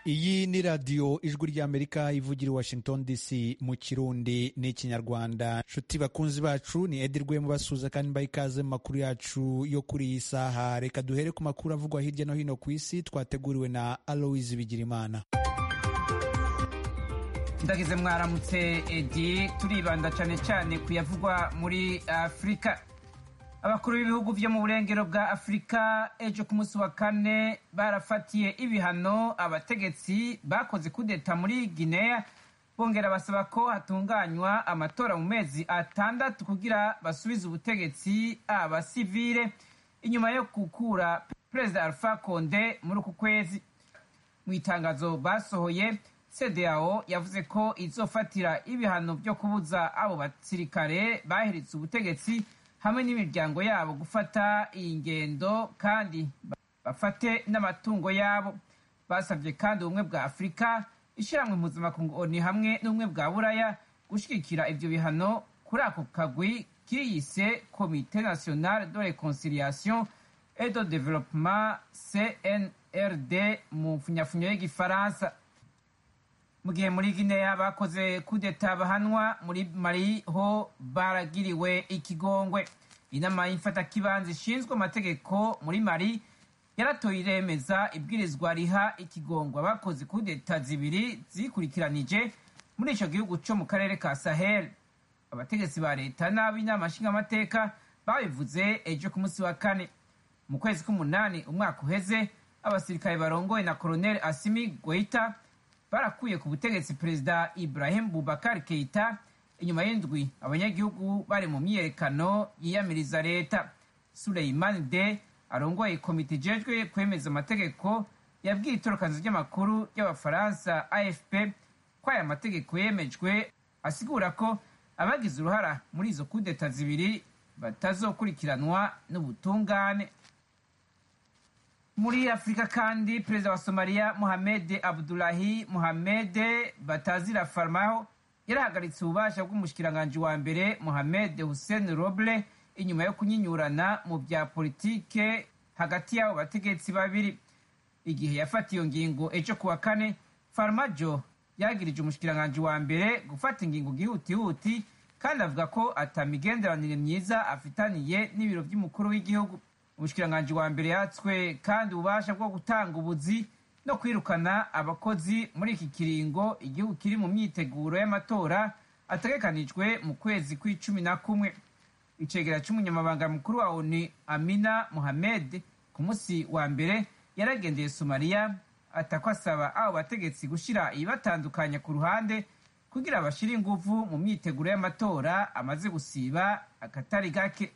iyi ni radiyo ijwi ry'amerika ivugira i washington dc mu kirundi n'ikinyarwanda nshuti bakunzi bacu ni edi rwemo basuza kandi mbaha ikaze mu makuru yacu yo kuri iyi saha reka duhere ku makuru avugwa hirya no hino ku isi twateguriwe na aloise bigirimana ndagize mwaramutse edi turibanda cyane cyane ku yavugwa muri afurika abakuru b'ibihugu byo mu burengero bwa afurika ejo ku munsi wa kane barafatiye ibihano abategetsi bakoze kudeta muri guinea bongera basaba ko hatunganywa amatora mu mezi atandatu kugira basubize ubutegetsi abasivile inyuma yo gukura perezida alpha conde muri uku kwezi mu itangazo basohoye cdao yavuze ko izofatira ibihano byo kubuza abo basirikare bahiritse ubutegetsi hamwe n'imiryango yabo gufata iyi ngendo kandi bafate n'amatungo yabo basabye kandi ubumwe bwa afurika ishyirahamwe mpuzamakungu oni hamwe n'ubumwe bwa buraya gushyigikira ibyo bihano kuri ako kagwi kiyise komite nationale de reconciliation et de développement cnrd mu mfunyafunyo y'igifaransa mu gihe muri guinea bakoze kudeta bahanwa muri mali ho baragiriwe ikigongwe inama y'imfatakibanza ishinzwe amategeko muri mali yaratoye iremeza ibwirizwa riha ikigongwa bakoze kudeta zibiri zikurikiranije muri icyo gihugu cyo mu karere ka sahel abategetsi ba leta n'ab'inama nshingamateka babivuze ejo ku munsi wa kane mu kwezi k'umunani umwaka uheze abasirikare barongoye na koloneli asimi goita barakuye ku butegetsi perezida ibrahim bubakar keita inyuma y'indwi abanyagihugu bari mu myiyerekano yiyamiriza leta suleiman de arongoye komite ijejwe kwemeza amategeko yabwiye itorokanzo ry'amakuru ry'abafaransa afp ko aya mategeko yemejwe asigura ko abagize uruhara muri izo kudeta zibiri batazokurikiranwa n'ubutungane muri afurika kandi perezida wa somaliya mohamed abdulahi mohamed batazira farmaho yarahagaritse ububasha bw'umushikiranganji wa mbere mohamed hussein roble inyuma yo kunyinyurana mu bya politike hagati y'abo bategetsi babiri igihe yafata iyo ngingo ejo kuwa kane farmajo yagirije umushikiranganji wa mbere gufata ingingo gihutihuti kandi avuga ko atamigenderanire myiza afitaniye n'ibiro by'umukuru w'igihugu umushikiranganji wa mbere yatswe kandi ububasha bwo gutanga ubuzi no kwirukana abakozi muri iki kiringo igihugu kiri mu myiteguro y'amatora ategekanijwe mu kwezi kw'icumi na kumwe icegera c'umunyamabanga mukuru wa oni amina mohamed ku munsi wa mbere yaragendeye somaliya atako asaba abo bategetsi gushira ibibatandukanya ku ruhande kugira bashire inguvu mu myiteguro y'amatora amaze gusiba akatari gake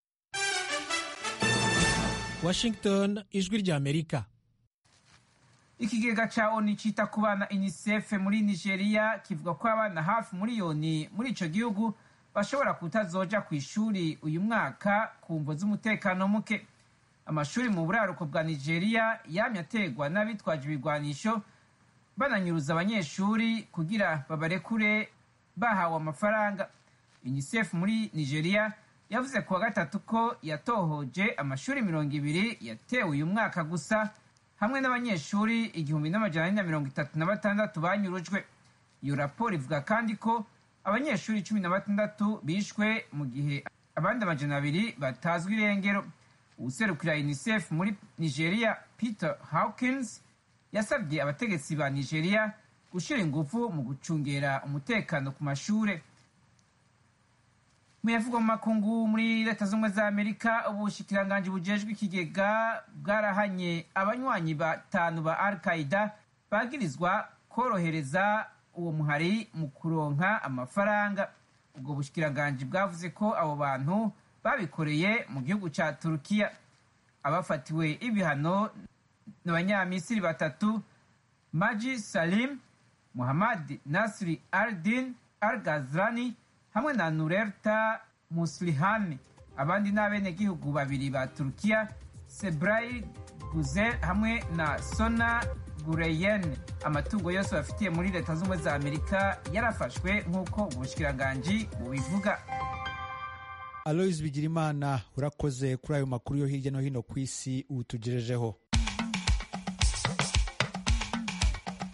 Washington ijwi rya Amerika ikigega ca oni cita ku bana unicef muri nigeria kivuga ko abana hafi miliyoni muri ico gihugu bashobora kutazoja ku ishuri uyu mwaka ku mvo z'umutekano muke amashuri mu buraruko bwa nigeria yamye ategwa n'abitwaje ibigwanisho bananyuruza abanyeshuri kugira babarekure bahawe amafaranga unicef muri nigeria yavuze kuwa gatatu ko yatohoje amashuri mirongo ibiri yatewe uyu mwaka gusa hamwe n'abanyeshuri igihumbi n'amajana ane na mirongo itatu na batandatu banyurujwe iyo raporo ivuga kandi ko abanyeshuri cumi na batandatu bishwe mu gihe abandi amajana abiri batazwi irengero uwuserukira unicef muri nigeria peter hawkins yasabye abategetsi ba nigeria gushyira ingufu mu gucungera umutekano ku mashure muyavugwa mu makungu muri leta z'ubumwe za amerika ubushikiranganji bujejwe ikigega bwarahanye abanywanyi batanu ba al qaida bagirizwa korohereza uwo muhari mu kuronka amafaranga ubwo bushikiranganji bwavuze ko abo bantu babikoreye mu gihugu ca turukiya abafatiwe ibihano n'abanyamisiri batatu maji salim muhammad nasri aldin al gazrani hamwe na nurerta muslihani abandi ni abenegihugu babiri ba turukiya sebrai guzel hamwe na sona gureyen amatungo yose bafitiye muri leta z'ubumwe za amerika yarafashwe nk'uko ubushikiranganji bubivuga alois bigirimana urakoze kuri ayo makuru yo hirya no hino ku isi utugejejeho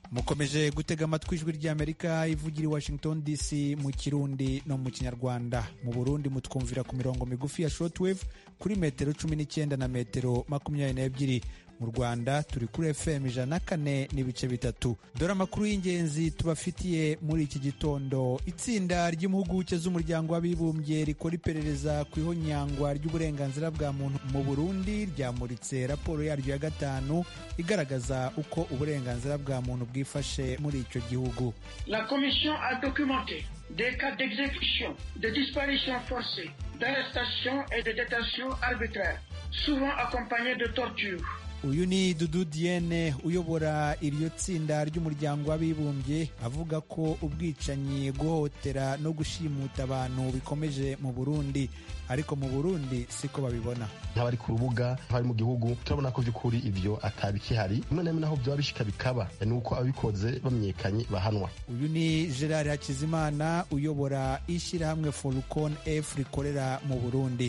mukomeje gutega amatwi ijwi ry'amerika ivugira i washington dc mu kirundi no mu kinyarwanda mu burundi mutwumvira ku mirongo migufi ya shortwave kuri metero cumi n'icyenda na metero makumyabiri n'ebyiri mu rwanda turi kuri fm ijana na kane n'ibice bitatu dore amakuru y'ingenzi tubafitiye muri iki gitondo itsinda ry'impuguke z'umuryango w'abibumbye rikora iperereza ku ihonyangwa ry'uburenganzira bwa muntu mu burundi ryamuritse raporo yaryo ya gatanu igaragaza uko uburenganzira bwa muntu bwifashe muri icyo gihugu La commission a documenté des cas d'exécution, de disparition forcée, d'arrestation et de détention arbitraire, souvent accompagnés de torture. uyu ni dudu diene uyobora iryo tsinda ry'umuryango w'abibumbye avuga ko ubwicanyi guhohotera no gushimuta abantu bikomeje mu burundi ariko mu burundi siko babibona nk'abari ku rubuga nk'abari mu gihugu turabona ko by'ukuri ibyo atabikihari rimwe na rimwe naho byaba bishika bikaba ni uko ababikoze bamenyekanye bahanwa uyu ni gerard hakizimana uyobora ishyirahamwe forukon f rikorera mu burundi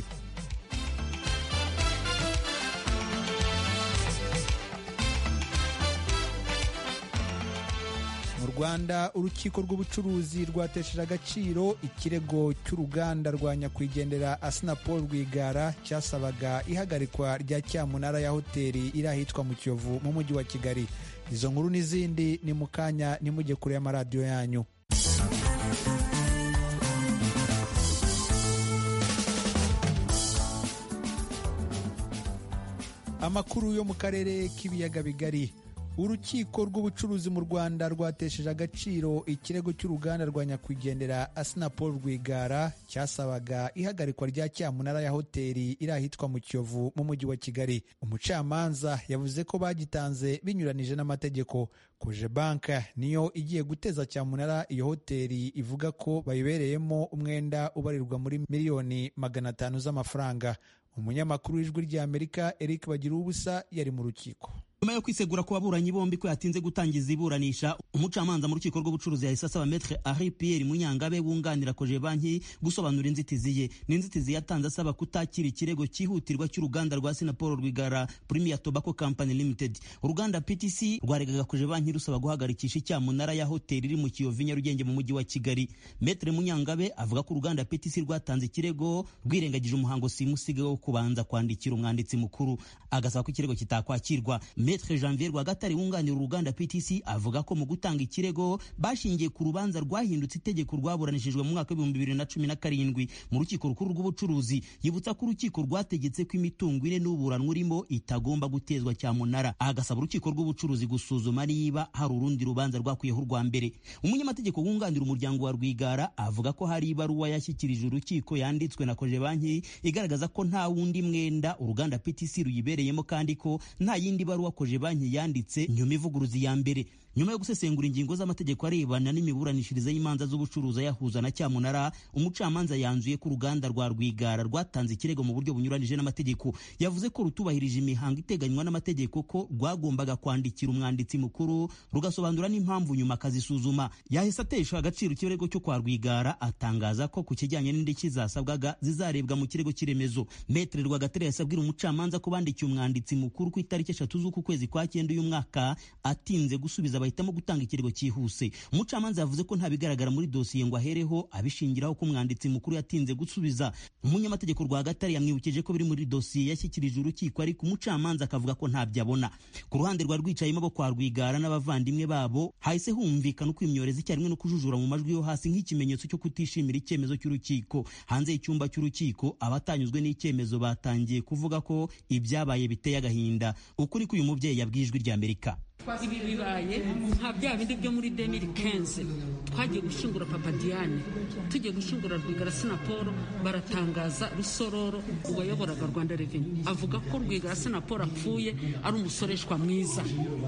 mu rwanda urukiko rw'ubucuruzi rwatesheje agaciro ikirego cy'uruganda rwa nyakwigendera asinapol rwigara cyasabaga ihagarikwa rya cyamunara ya hoteli iri ahitwa mu kiyovu mu mujyi wa kigali izo nkuru n'izindi ni mu kanya nimujye kure y'amaradiyo yanyu amakuru yo mu karere k'ibiyaga bigari urukiko rw'ubucuruzi mu rwanda rwatesheje agaciro ikirego cy'uruganda rwa nyakwigendera asinapol rwigara cyasabaga ihagarikwa rya cyamunara ya hoteli iri ahitwa mu kiyovu mu mujyi wa kigali umucamanza yavuze ko bagitanze binyuranije n'amategeko koje banka niyo igiye guteza cyamunara iyo hoteli ivuga ko bayibereyemo umwenda ubarirwa muri miliyoni magana atanu z'amafaranga umunyamakuru w'ijwi ry'amerika eric bagira ubusa yari mu rukiko nyuma yo kwisegura ku baburanyi bombi ko yatinze gutangiza iburanisha umucamanza mu rukiko rw'ubucuruzi yahise asaba metre Henri Pierre Munyangabe wunganira koje banki gusobanura inzitizi ye n'inzitizi yatanze asaba kutakira ikirego cyihutirwa cy'uruganda rwa Sinapol Rwigara Premier Tobacco Company Limited uruganda PTC rwaregaga koje banki rusaba guhagarikisha icyamunara ya hoteli iri mu Kiyovu Nyarugenge mu mujyi wa Kigali metre Munyangabe avuga ko uruganda PTC rwatanze ikirego rwirengagije umuhango simusiga wo kubanza kwandikira umwanditsi mukuru agasaba ko ikirego kitakwakirwa Maître Janvier Rwagatare wunganira uruganda PTC avuga ko mu gutanga ikirego bashingiye ku rubanza rwahindutse itegeko rwaburanishijwe mu mwaka w'ibihumbi bibiri na cumi na karindwi mu rukiko rukuru rw'ubucuruzi yibutsa ko urukiko rwategetse ko imitungo ine n'uburanwa urimo itagomba gutezwa cyamunara agasaba urukiko rw'ubucuruzi gusuzuma niba hari urundi rubanza rwakwiyeho urwa mbere umunyamategeko wunganira umuryango wa Rwigara avuga ko hari ibaruwa yashyikirije urukiko yanditswe na koje banki igaragaza ko nta wundi mwenda uruganda PTC ruyibereyemo kandi ko nta yindi baruwa koje banki yanditse nyuma ivuguruzi ya mbere nyuma yo gusesengura ingingo z'amategeko arebana n'imiburanishirize y'imanza z'ubucuruzi ayahuza na cyamunara umucamanza yanzuye ko uruganda rwa rwigara rwatanze ikirego mu buryo bunyuranije n'amategeko yavuze ko rutubahirije imihango iteganywa n'amategeko ko rwagombaga kwandikira umwanditsi mukuru rugasobanura n'impamvu nyuma akazisuzuma yahise atesha agaciro ikirego cyo kwa rwigara atangaza ko ku kijyanye n'indishyi zasabwaga zizarebwa mu kirego cy'iremezo metere rwagatare yasabwira umucamanza ko bandikiye umwanditsi mukuru ku itariki eshatu z'uku kwezi kwa cyenda uyu mwaka atinze gusubiza bahitamo gutanga ikirego cyihuse umucamanza yavuze ko nta bigaragara muri dosiye ngo ahereho abishingiraho ko umwanditsi mukuru yatinze gusubiza umunyamategeko rwagatare yamwibukije ko biri muri dosiye yashyikirije urukiko ariko umucamanza akavuga ko ntabyo abona ku ruhande rwa rwicayemo bo kwa rwigara n'abavandimwe babo hahise humvikana ukwimyoreza icyarimwe no kujujura mu majwi yo hasi nk'ikimenyetso cyo kutishimira icyemezo cy'urukiko hanze y'icyumba cy'urukiko abatanyuzwe n'icyemezo batangiye kuvuga ko ibyabaye biteye agahinda ukuri k'uyu mubyeyi yabwiye ijwi ry'amerika ibi bibaye nka bya bindi byo muri demiri kenze twagiye gushyingura papa diane tugiye gushyingura rwigara sinaporo baratangaza rusororo uwayoboraga rwanda reveni avuga ko rwigara sinaporo apfuye ari umusoreshwa mwiza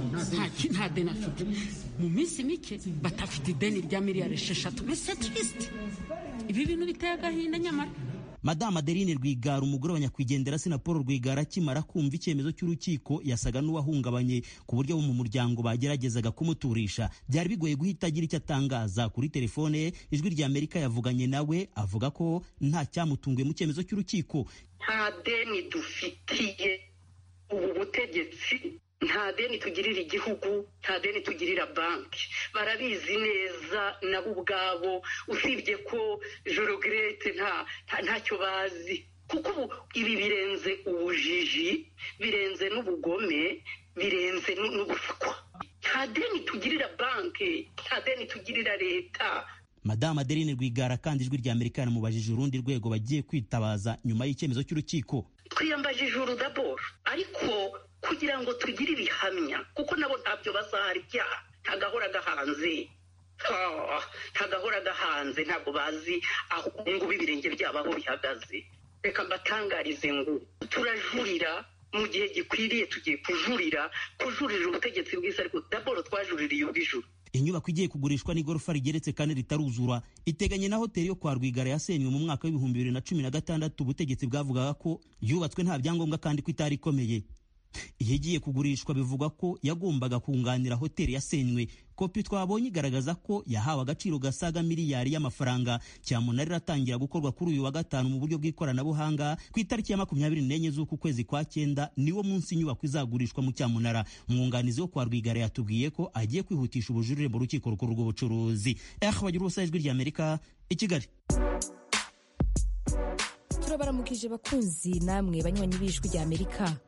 nta deni afite mu minsi mike batafite ideni rya miliyari esheshatu mbese turisite ibi bintu biteye agahinda nyamara Madame Adeline Rwigara umugore wa nyakwigendera Sinapolo Rwigara akimara kumva icyemezo cy'urukiko yasaga n'uwahungabanye ku buryo bo mu muryango bageragezaga kumuturisha byari bigoye guhita agira icyo atangaza kuri telefone ye ijwi rya Amerika yavuganye nawe avuga ko nta cyamutunguye mu cyemezo cy'urukiko nta deni dufitiye ubu butegetsi nta deni tugirira igihugu nta deni tugirira banki barabizi neza nabo ubwabo usibye ko jorogirete ntacyo bazi kuko ubu ibi birenze ubujiji birenze n'ubugome birenze n'ubuswa nta deni tugirira banki nta deni tugirira leta madamu adeline rwigara kandi ijwi rya amerika yanamubajije urundi rwego bagiye kwitabaza nyuma y'icyemezo cy'urukiko twiyambajije uru daboro ariko kugira ngo tugire ibihamya kuko nabo ntabyo bazahara ibyaha ntagahora gahanze ntagahora gahanze ntabwo bazi aho ngubu ibirenge byabo aho bihagaze reka mbatangarize ngo turajurira mu gihe gikwiriye tugiye kujurira kujurira ubutegetsi bwiza ariko daboro twajuririye ubw'ijuru inyubako igiye kugurishwa n'igorofa rigeretse kane ritaruzura iteganye na hoteli yo kwa rwigara yasenywe mu mwaka w'ibihumbi bibiri na cumi na gatandatu ubutegetsi bwavugaga ko yubatswe nta byangombwa kandi ko itari ikomeye iyo igiye kugurishwa bivugwa ko yagombaga kunganira hoteli yasenywe kopi twabonye igaragaza ko yahawe agaciro gasaga miliyari y'amafaranga cyamunara iratangira gukorwa kuri uyu wa gatanu mu buryo bw'ikoranabuhanga ku itariki ya makumyabiri n'enye z'uku kwezi kwa cyenda niwo munsi inyubako izagurishwa mu cyamunara umwunganizi wo kwa rwigara yatubwiye ko agiye kwihutisha ubujurire mu rukiko rukuru rw'ubucuruzi eh bagira ubusa ijwi rya amerika i kigali turabaramukije bakunzi namwe banywanyi b'ijwi rya amerika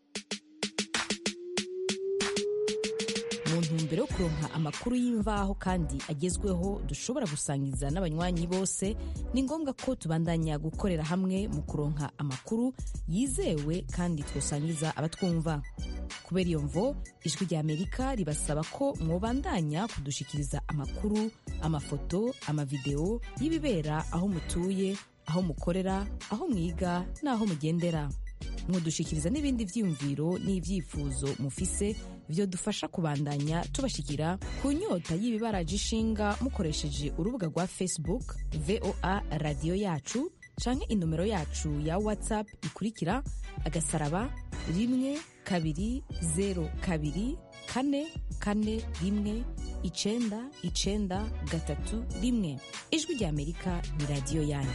mu ntumbero yo kuronka amakuru y'imvaho kandi agezweho dushobora gusangiza n'abanywanyi bose ni ngombwa ko tubandanya gukorera hamwe mu kuronka amakuru yizewe kandi twosangiza abatwumva kubera iyo mvo ijwi rya amerika ribasaba ko mwobandanya kudushikiriza amakuru amafoto amavideo y'ibibera aho mutuye aho mukorera aho mwiga n'aho mugendera mudushikiriza n'ibindi byiyumviro n'ibyifuzo mufise byo dufasha kubandanya tubashikira ku nyota y'ibibaraje ishinga mukoresheje urubuga rwa facebook voa radiyo yacu canke inomero yacu ya whatsapp ikurikira agasaraba rimwe kabiri zero kabiri kane kane rimwe icenda icenda gatatu rimwe ijwi rya amerika ni radiyo yanyu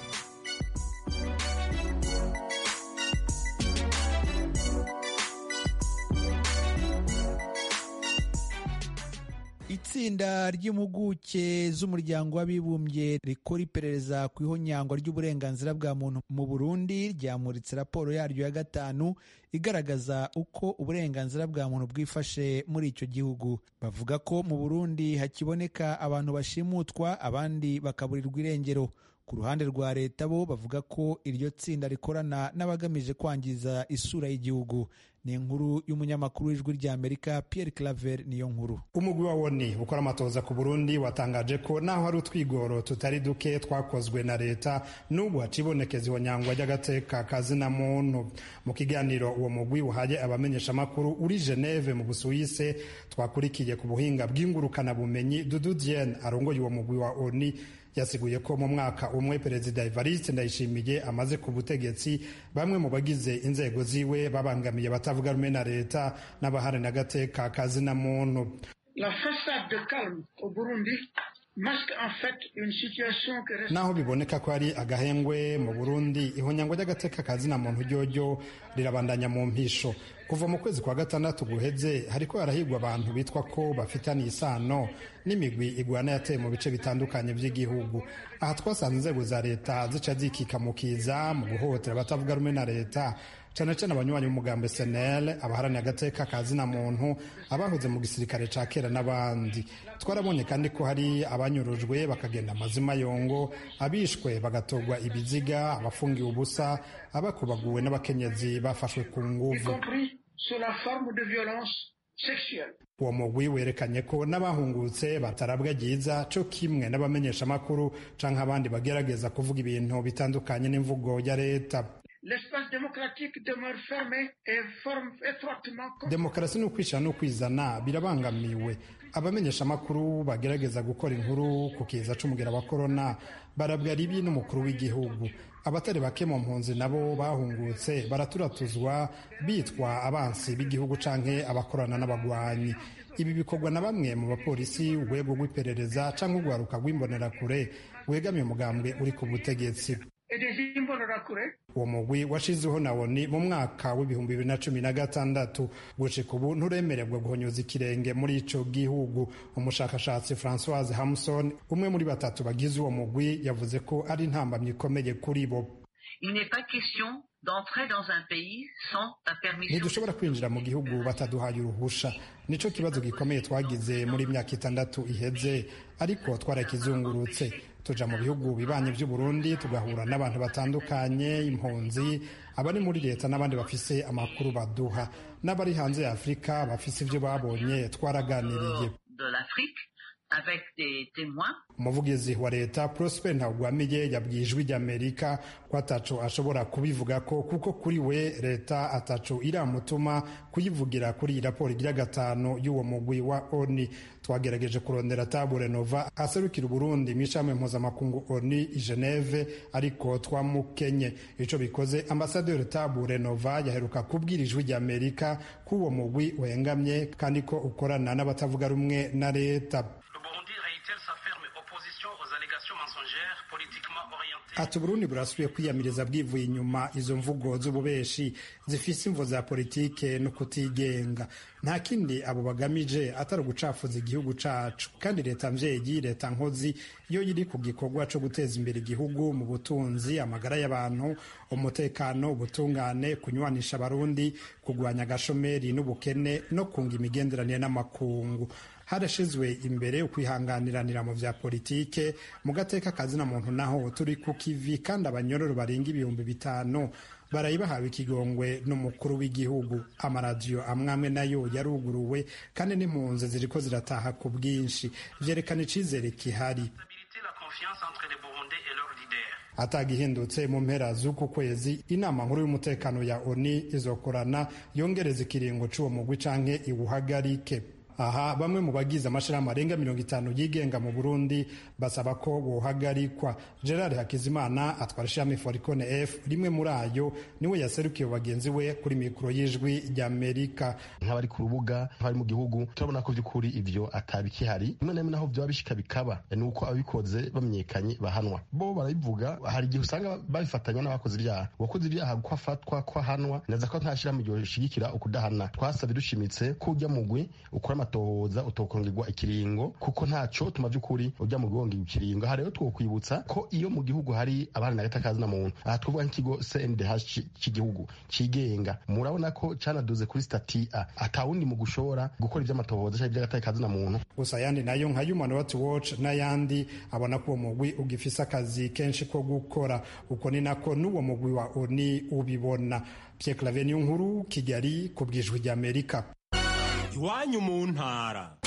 itsinda ry'impuguke z'umuryango w'abibumbye rikora iperereza ku ihonyangwa ry'uburenganzira bwa muntu mu burundi ryamuritse raporo yaryo ya gatanu igaragaza uko uburenganzira bwa muntu bwifashe muri icyo gihugu bavuga ko mu burundi hakiboneka abantu bashimutwa abandi bakaburirwa irengero ku ruhande rwa leta bo bavuga ko iryo tsinda rikorana n'abagamije kwangiza isura y'igihugu ni inkuru y'umunyamakuru w'ijwi rya amerika pierre claver niyo nkuru umugwi wa woni ukora amatoza ku burundi watangaje ko naho hari utwigoro tutari duke twakozwe na leta n'ubu hacibonekeza ihonyangwa ry'agateka kazina muntu mu kiganiro uwo mugwi uhaye abamenyeshamakuru uri geneve mu busuwise twakurikiye ku buhinga bw'ingurukanabumenyi dudu diene arongoye uwo mugwi wa oni yasiguye ko mu mwaka umwe perezida evariste ndayishimiye amaze ku butegetsi bamwe mu bagize inzego ziwe babangamiye abatavuga rumwe na leta n'abaharanira agateka kazina muntu La façade de calme au Burundi masque en fait une situation que reste... naho biboneka ko ari agahengwe mu burundi ihonyangwa ry'agateka kazina muntu ryoryo rirabandanya mu mpisho kuva mu kwezi kwa gatandatu guheze hariko harahigwa abantu bitwa ko bafitaniye isano n'imigwi igwana yateye mu bice bitandukanye by'igihugu aha twasanze inzego za leta zica zikikamukiza mu guhohotera abatavuga rumwe na leta cyane cyane abanywanyi b'umugambi senel abaharaniye agateka ka zina muntu abahoze mu gisirikare ca kera n'abandi twarabonye kandi ko hari abanyurujwe bakagenda amazima yongo abishwe bagatorwa ibiziga abafungiwe ubusa abakubaguwe n'abakenyezi bafashwe ku nguvu uwo mugwi werekanye ko n'abahungutse batarabwa ryiza cyo kimwe n'abamenyeshamakuru canke abandi bagerageza kuvuga ibintu bitandukanye n'imvugo ya leta demokarasi ni ukwishyira no kwizana birabangamiwe abamenyeshamakuru bagerageza gukora inkuru ku kiza c'umugera wa korona barabwa ribi n'umukuru w'igihugu abatari bake mu mpunzi nabo bahungutse baraturatuzwa bitwa abansi b'igihugu canke abakorana n'abagwanyi ibi bikorwa na bamwe mu bapolisi urwego rw'iperereza canke urwaruka rw'imbonerakure wegamiye umugambwe uri ku butegetsi et des imbonerakure uwo mugwi washizeho na woni mu mwaka w'ibihumbi bibiri na cumi na gatandatu gushika ubu nturemererwa guhonyoza ikirenge muri ico gihugu umushakashatsi francoise hamson umwe muri batatu bagize uwo mugwi yavuze ko ari intambamyi ikomeye kuri bo Il n'est pas question d'entrer dans un pays sans la permission. ntidushobora kwinjira mu gihugu bataduhaye uruhusha nico kibazo gikomeye twagize muri myaka itandatu iheze ariko twarakizungurutse tuja mu bihugu bibanye vy'u Burundi tugahura n'abantu batandukanye impunzi abari muri leta n'abandi bafise amakuru baduha n'abari hanze ya Afurika bafise ivyo babonye twaraganiriye de l'Afrique avec des témoins. umuvugizi wa leta prosper ntawugwamiye yabwiye ijwi ry'amerika ko ataco ashobora kubivuga ko kuko kuri we leta ataco iramutuma kuyivugira kuri iyi raporo igira gatanu y'uwo mugwi wa oni twagerageje kurondera tabure nova aserukira uburundi mu ishami mpuzamakungu oni i geneve ariko twamukenye ico bikoze ambasaderi tabure nova yaheruka kubwira ijwi ry'amerika ko uwo mugwi wengamye kandi ko ukorana n'abatavuga rumwe na leta ati uburundi burasubiye kwiyamiriza bwivuye inyuma izo mvugo z'ububeshi zifise imvo za politike no kutigenga nta kindi abo bagamije atari ugucafuza igihugu cacu kandi leta mvyeyi leta nkozi iyo iri ku gikorwa co guteza imbere igihugu mu butunzi amagara y'abantu umutekano ubutungane kunywanisha abarundi kugwanya agashomeri n'ubukene no kunga imigenderanire n'amakungu harashizwe imbere ukwihanganiranira mu vya politike mu gateka kazina muntu naho turi ku kivi kandi abanyororo barenga ibihumbi bitanu barayi bahawe ikigongwe n'umukuru w'igihugu amaradiyo amwe amwe nayo yaruguruwe kandi n'impunzi ziriko zirataha ku bwinshi vyerekana icizere kihari atagihindutse mu mpera z'uku kwezi inama nkuru y'umutekano ya oni izokorana yongereza ikiringo c'uwo mugwi canke iwuhagarike aha bamwe mu bagize amashirahamwe arenga mirongo itanu yigenga mu burundi basaba ko wohagarikwa gerard hakizimana atwara ishirahamwe foricone f rimwe muri ayo niwe yaserukiye bagenzi we kuri mikoro y'ijwi ry'amerika nk'abari ku rubuga nk'abari mu gihugu turabona ko by'ukuri ivyo atabikihari rimwe na rimwe naho vyoba bishika bikaba ni uko ababikoze bamenyekanye bahanwa bo barabivuga hari igihe usanga babifatanya n'abakoze ibyaha uwakoze ibyaha ko afatwa ko ahanwa neza ko nta shirahamwe ryoshigikira ukudahana twasabye dushimitse ko ujya mugwi ukora amatohoza utokongerwa ikiringo kuko ntaco tuma vy'ukuri ujya mu gonga ikiringo aha rero twokwibutsa ko iyo mu gihugu hari abana na gatakazi na muntu aha twavuga nk'ikigo CNDH cy'igihugu cigenga murabona ko canaduze kuri stati A atawundi mu gushobora gukora ivy'amatohoza cyangwa ivy'agatakazi na muntu gusa ayandi nayo nka Human Rights Watch n'ayandi abona ko uwo mugwi ugifise akazi kenshi ko gukora uko ni nako n'uwo mugwi wa ONU ubibona Pierre Claver nkuru Kigali ku bwijwi ry'Amerika iwanyu mu ntara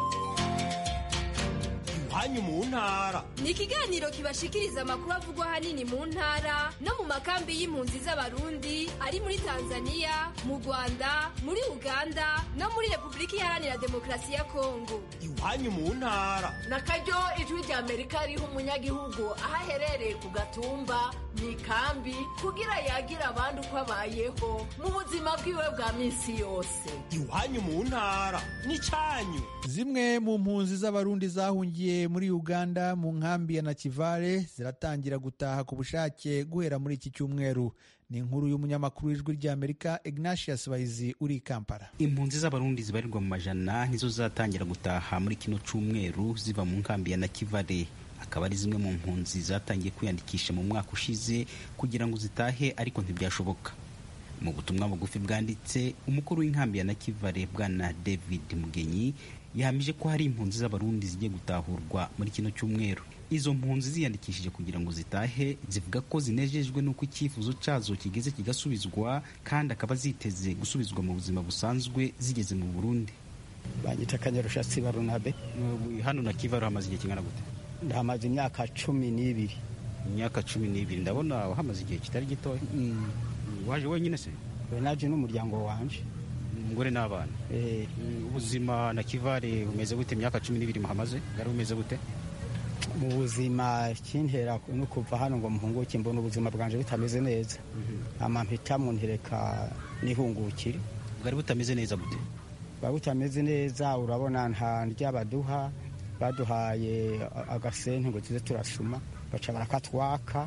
iwanyu mu ntara ni ikiganiro kibashikiriza amakuru avugwa ahanini mu ntara no mu makambi y'impunzi z'abarundi ari muri tanzania mu rwanda muri uganda no muri repubulika iharanira demokarasi ya kongo iwanyu mu ntara na karyo ijwi rya amerika riha umunyagihugu aho aherereye ku gatumba mu ikambi kugira yagire abandi uko abayeho mu buzima bwiwe bwa minsi yose iwanyu mu ntara n'icyanyu zimwe mu mpunzi z'abarundi zahungiye muri uganda mu nkambi ya nakivale ziratangira gutaha ku bushake guhera muri iki cyumweru ni inkuru y'umunyamakuru w'ijwi ry'amerika ignatius bahizi uri i kampala impunzi z'abarundi zibarirwa mu majana nizo zatangira gutaha muri kino cyumweru ziva mu nkambi ya nakivale akaba ari zimwe mu mpunzi zatangiye kwiyandikisha mu mwaka ushize kugira ngo zitahe ariko ntibyashoboka mu butumwa bugufi bwanditse umukuru w'inkambi ya nakivale bwana david mugenyi yahamije ko hari impunzi z'abarundi zigiye gutahurwa muri kino cyumweru izo mpunzi ziyandikishije kugira ngo zitahe zivuga ko zinejejwe n'uko icyifuzo cyazo kigeze kigasubizwa kandi akaba ziteze gusubizwa mu buzima busanzwe zigeze mu burundi banyita kanyarushatsi barunabe hano na kivaru hamaze igihe kingana gute ndahamaze imyaka cumi n'ibiri imyaka cumi n'ibiri ndabona wahamaze igihe kitari gitoya waje wenyine se naje n'umuryango wanje umugore n'abana ubuzima na kivare bumeze gute imyaka cumi n'ibiri muhamaze bwari bumeze gute mu buzima kintera no kuva hano ngo muhunguke mbona ubuzima bwanje butameze neza amampitamu ntereka nihungukire bwari butameze neza gute bwari butameze neza urabona nta ndya baduha baduhaye agasente ngo tuze turasuma baca barakatwaka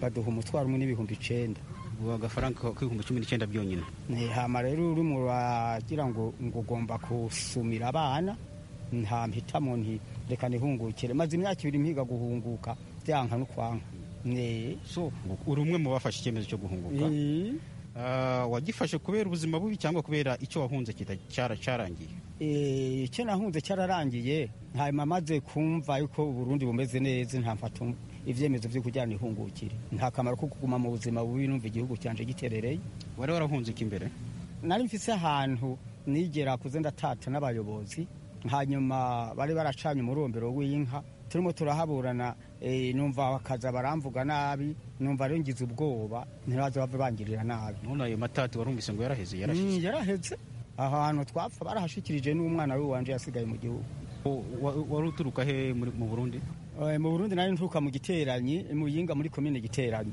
baduha umutwaro umwe n'ibihumbi icenda ubu agafaranga k'ibihumbi cumi n'icyenda byonyine hama rero urimo uragira ngo ngo ugomba gusumira abana nta mpitamo nti reka nihungukire maze imyaka ibiri mpiga guhunguka byanka no kwanka so uri umwe mu bafashe icyemezo cyo guhunguka wagifashe kubera ubuzima bubi cyangwa kubera icyo wahunze cyarangiye icyo nahunze cyararangiye hanyuma maze kumva yuko uburundi bumeze neza nta mfata ibyemezo byo kujyana ihungukire nta kamaro ko kuguma mu buzima bubi numva igihugu cyanje giterereye wari warahunze iki imbere nari mfise ahantu nigera kuze ndatata n'abayobozi hanyuma bari baracanye umurombero w'inka turimo turahaburana numva bakaza baramvuga nabi numva rero ngize ubwoba ntibaze bave bangirira nabi none ayo matati warumvise ngo yaraheze yarashize yaraheze ahantu twapfa barahashikirije n'umwana we wanje yasigaye mu gihugu wari uturuka he mu burundi mu burundi nari nturuka mu giteranyi mu yinga muri komine giteranyi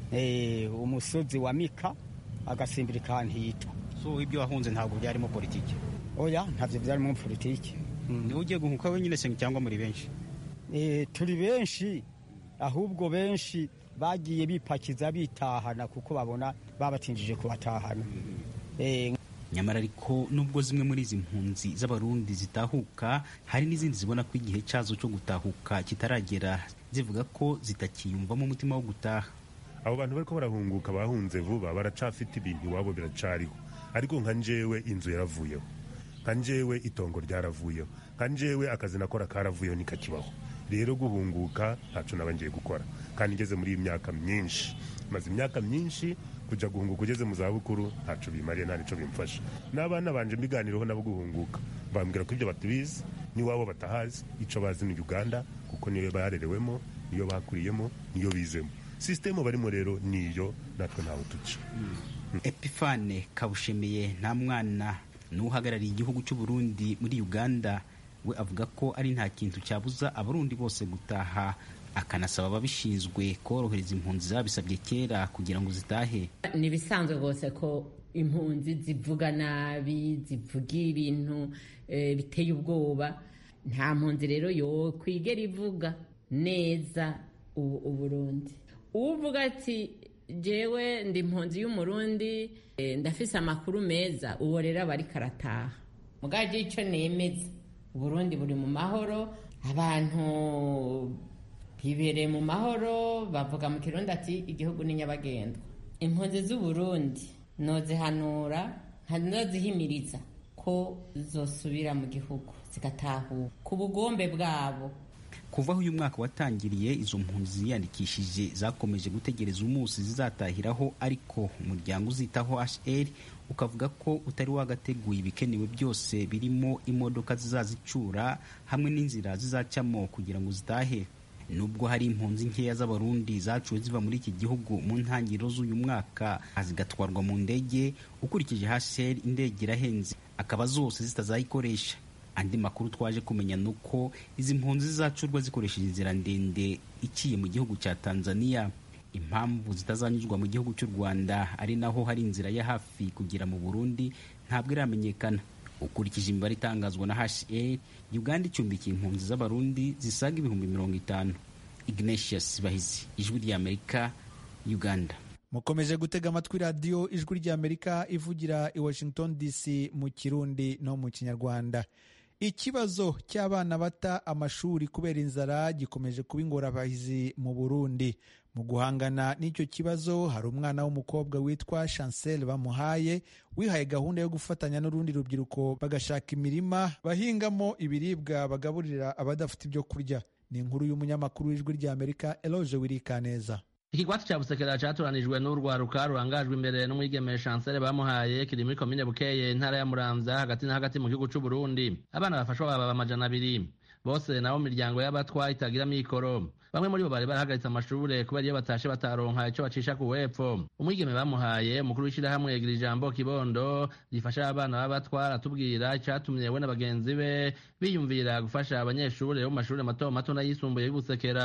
umusozi wa mika agasimbira ikantita so ibyo wahunze ntabwo byarimo politiki oya ntabyo byarimo politiki niwe ugiye guhuka wenyine se cyangwa muri benshi turi benshi ahubwo benshi bagiye bipakiza bitahana kuko babona babatinjije kubatahana nyamara ariko nubwo zimwe muri izi mpunzi z'abarundi zitahuka hari n'izindi zibona ko igihe cyazo cyo gutahuka kitaragera zivuga ko zitakiyumvamo umutima wo gutaha abo bantu bariko barahunguka bahunze vuba baracafite ibintu iwabo biracariho ariko nka njewe inzu yaravuyeho nka njewe itongo ryaravuyeho nka njewe akazi nakora karavuyeho nikakibaho rero guhunguka ntaco naba ngiye gukora kandi ngeze muri iyi myaka myinshi maze imyaka myinshi kuja guhunguka ugeze mu zabukuru ntaco bimariye nta nico bimfasha n'abana banje mbiganiraho nabo guhunguka bambwira ko ibyo batubizi n'iwabo batahazi ico bazi ni uganda kuko niyo barerewemo niyo bakuriyemo niyo bizemo sisitemu barimo rero niyo natwe ntawe tuca epifane kabushemiye nta mwana n'uhagarariye igihugu cy'u Burundi muri uganda we avuga ko ari nta kintu cyabuza abarundi bose gutaha akanasaba ababishinzwe korohereza impunzi zabisabye kera kugira ngo zitahe ni ibisanzwe rwose ko impunzi zivuga nabi zivuga ibintu biteye ubwoba nta mpunzi rero yo kwigera ivuga neza uburundi uvuga ati jewe ndi impunzi y'umurundi ndafise amakuru meza uwo rero aba ariko arataha mugaje icyo nemeza uburundi buri mu mahoro abantu bibereye mu mahoro bavuga mu kirundi ati igihugu ni nyabagendwa impunzi z'uburundi nozihanura nozihimiriza ko zosubira mu gihugu zigatahuka ku bugombe bwabo kuva aho uyu mwaka watangiriye izo mpunzi ziyandikishije zakomeje gutegereza umunsi zizatahiraho ariko umuryango uzitaho hr ukavuga ko utari wagateguye ibikenewe byose birimo imodoka zizazicura hamwe n'inzira zizacamo kugira ngo zitahe nubwo hari impunzi nkeya z'abarundi zacuwe ziva muri iki gihugu mu ntangiriro z'uyu mwaka zigatwarwa mu ndege ukurikije hr indege irahenze akaba zose zitazayikoresha andi makuru twaje kumenya ni uko izi mpunzi zizacurwa zikoresheje inzira ndende iciye mu gihugu cya tanzania impamvu zitazanyuzwa mu gihugu cy'u rwanda ari naho hari inzira ya hafi kugera mu burundi ntabwo iramenyekana ukurikije imibare itangazwa na hr uganda icumbikiye impunzi z'abarundi zisaga ibihumbi mirongo itanu ignatius bahizi ijwi ry'amerika uganda mukomeje gutega amatwi radiyo ijwi ry'amerika ivugira i washington dc mu kirundi no mu kinyarwanda ikibazo cy'abana bata amashuri kubera inzara gikomeje kuba ingorabahizi mu burundi mu guhangana n'icyo kibazo hari umwana w'umukobwa witwa chancel bamuhaye wihaye gahunda yo gufatanya n'urundi rubyiruko bagashaka imirima bahingamo ibiribwa bagaburira abadafite ibyo kurya ni inkuru y'umunyamakuru w'ijwi ry'amerika eloge wirikaneza ikigwati cya busekera cyatoranijwe n'urwaruka rurangajwe imbere n'umwigeme chancel bamuhaye kiri muri komine bukeye intara ya muramvya hagati na hagati mu gihugu c'u burundi abana bafashwa baba amajana abiri bose nabo miryango y'abatwa itagira mikoro bamwe muri bo bari barahagaritse amashure kubera iyo batashe bataronka ico bacisha ku wepfo umwigeme bamuhaye umukuru w'ishirahamwe yegira ijambo kibondo rifasha abana b'abatwa aratubwira icatumye we na bagenzi be biyumvira gufasha abanyeshure bo mu mashure mato mato n'ayisumbuye y'ubusekera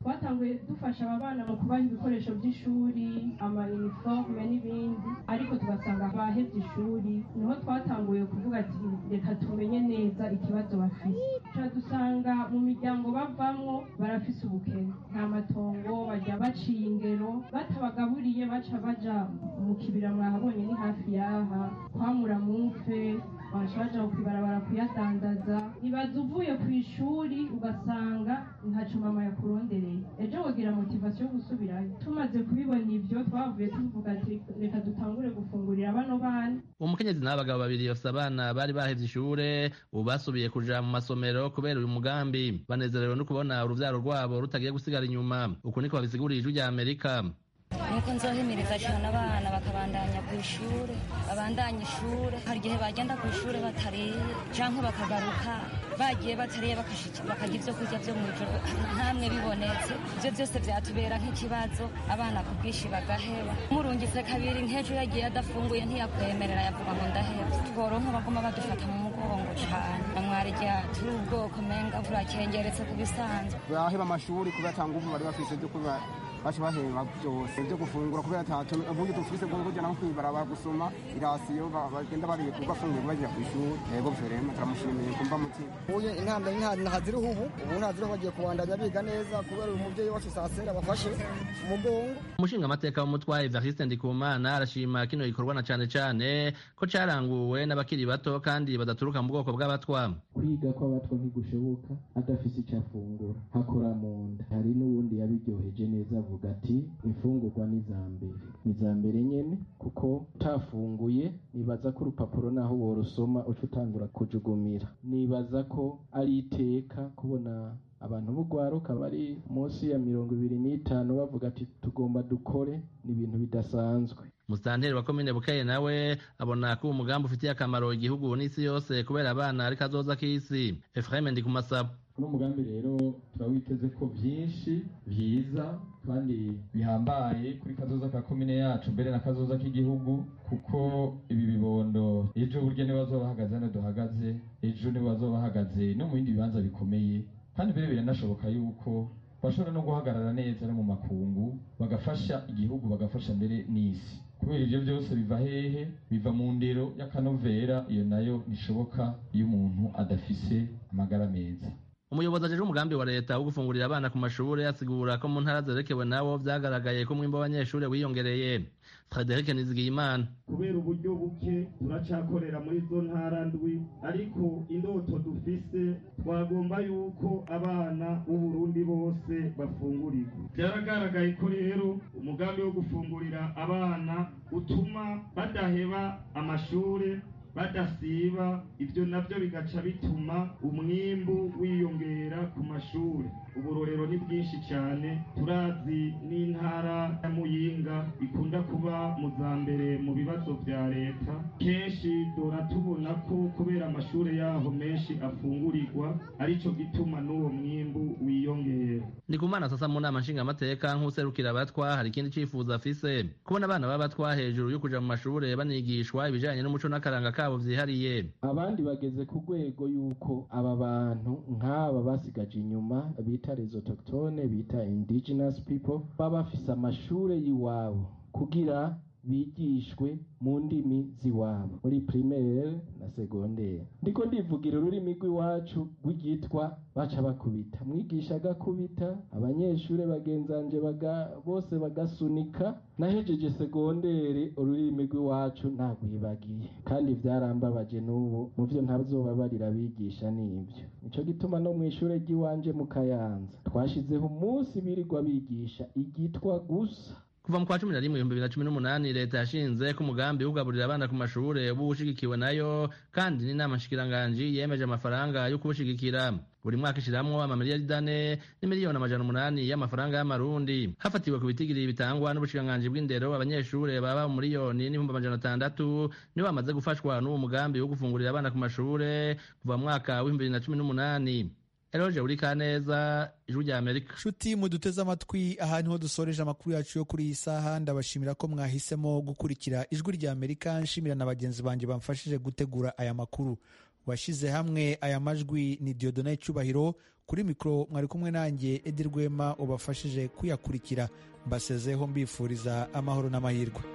twatanguye dufasha aba bana mu kubaha ibikoresho by'ishuri amayiniforume n'ibindi ariko tugasanga bahebye ishuri niho twatanguye kuvuga ati reka tumenye neza ikibazo bafite tuca dusanga mu miryango bavamwo barafise ubukene nta matongo bajya baciye ingero batabagaburiye baca baja mu kibira mwahabonye ni hafi yaha kwamura mumfe baca baja ku ibarabara kuyadandaza ibaza uvuye ku ishuri ugasanga ntaco mama yakurondereye ejo wogira motivasiyo yo gusubirayo tumaze kubibona ivyo twavuye tuvuga ati reka dutangure gufungurira bano bana umukenyezi n'abagabo babiri bafise abana bari bahevye ishure ubu basubiye kuja mu masomero kubera uyu mugambi banezerewe no kubona uruvyaro rwabo rutagiye gusigara inyuma uku niko babisiguriye ijwi rya amerika nuko nzohimiriza cyane abana bakabandanya ku ishuri babandanya ishuri hari igihe bagenda ku ishuri batariye cyangwa bakagaruka bagiye batariye bakarya ibyo kurya byo mu ijoro ntamwe bibonetse ibyo byose byatubera nk'ikibazo abana ku bwinshi bagaheba murungitse kabiri nk'ejo yagiye adafunguye ntiyakwemerera yavuga ngo ndaheba tworonka baguma badufata mu mugongo cyane namwarya turi ubwoko menga burakengeretse ku bisanzwe baheba amashuri kubera atanga ubu bari bafise byo kuba baca baheba byose ibyo gufungura kubera atacu ubundi dufise bwo kujya no kwibarabara gusoma irasiyo bagenda bariye kugafungura bagiye ku ishuri yego verema turamushimiye kumva mutima uye intambwe ntaziriho ubu ubu ntaziriho bagiye kubandanya biga neza kubera uyu mubyeyi wacu saa sera bafashe umugongo umushinga amateka w'umutwaye Evariste Ndikumana arashima kino gikorwa na cane cane ko caranguwe n'abakiri bato kandi badaturuka mu bwoko bw'abatwa kwiga kw'abatwa ntigushoboka adafise icyo afungura hakora mu nda hari n'uwundi yabiryoheje neza avuga ati imfungurwa ni iza mbere ni iza mbere nyene kuko utafunguye nibaza ko urupapuro naho worusoma uca utangura kujugumira nibaza ko ari iteka kubona abantu b'urwaruka bari munsi ya mirongo ibiri n'itanu bavuga ati tugomba dukore ni ibintu bidasanzwe musitanteri wa komine bukeye nawe abona ko uwo mugambi ufitiye akamaro igihugu n'isi yose kubera abana ariko azoza k'isi efurahime ndi kumasaba uno mugambi rero turawiteze ko byinshi byiza kandi bihambaye kuri kazoza ka komine yacu mbere na kazoza k'igihugu kuko ibi bibondo ejo burya niba bazoba bahagaze hano duhagaze ejo niba bazoba bahagaze no mu bindi bibanza bikomeye kandi mbere biranashoboka yuko bashobora no guhagarara neza no mu makungu bagafasha igihugu bagafasha mbere n'isi kubera ibyo byose biva hehe biva mu ndero y'akanovera iyo nayo ntishoboka iyo umuntu adafise amagara meza umuyobozi ajeje umugambi wa leta wo gufungurira abana ku mashuri asigura ko mu ntara zerekewe nabo vyagaragaye ko umwimbo w'abanyeshuri wiyongereye frederic nizigiyimana kubera uburyo buke turacakorera muri zo ntara ndwi ariko indoto dufise twagomba yuko abana b'uburundi bose bafungurirwa byaragaragaye ko rero umugambi wo gufungurira abana utuma badaheba amashuri badasiba ibyo nabyo bigaca bituma umwimbu wiyongera ku mashuri uburorero ni bwinshi cyane turazi n'intara ya muyinga ikunda kuba mu za mbere mu bibazo bya leta kenshi dora tubona ko kubera amashuri yaho menshi afungurirwa aricyo gituma n'uwo mwimbu wiyongera ni ku mana sasa mu nama nshingamateka nk'userukira abatwa hari ikindi cyifuzo afise kubona abana b'abatwa hejuru yo kuja mu mashuri banigishwa ibijanye n'umuco n'akaranga kabo vyihariye abandi bageze ku rwego y'uko aba bantu nk'aba basigaje inyuma bita les autochtones bita indigenous people baba bafise amashure y'iwabo kugira bigishwe mu ndimi z'iwabo muri primaire na secondaire ndiko ndivugira ururimi rw'iwacu rw'igitwa baca bakubita mwigisha agakubita abanyeshuri bagenzanje baga, bose bagasunika nahejeje segondere ururimi rw'iwacu nagwibagiye kandi vyarambabaje n'ubu mu vyo ntazobabarira bigisha n'ivyo nico gituma no mw'ishure ry'iwanje mu kayanza twashizeho umunsi birirwa bigisha igitwa gusa kuva mu kwa cumi na rimwe ibihumbi bibiri na cumi n'umunani leta yashinze ko umugambi wo kugaburira abana ku mashure uba ushigikiwe nayo kandi n'inama nshikiranganji yemeje amafaranga yo kuwushigikira buri mwaka ishiramwo amamiliyari ane n'imiliyoni amajana umunani y'amafaranga y'amarundi hafatiwe ku bitigiri bitangwa n'ubushikiranganji bw'indero abanyeshure baba mu miliyoni n'ibihumbi amajana atandatu nibo bamaze gufashwa n'uwo mugambi wo gufungurira abana ku mashure kuva mu mwaka w'ibihumbi bibiri na cumi n'umunani eroje uri kaneza ijwi rya amerika nshuti muduteze amatwi aha niho dusoreje amakuru yacu yo kuri iyi saha ndabashimira ko mwahisemo gukurikira ijwi rya amerika nshimira na bagenzi banjye bamfashije gutegura aya makuru washyize hamwe aya majwi ni diodone cyubahiro kuri mikoro mwari kumwe nanjye edi rwema ubafashije kuyakurikira mbasezeho mbifuriza amahoro n'amahirwe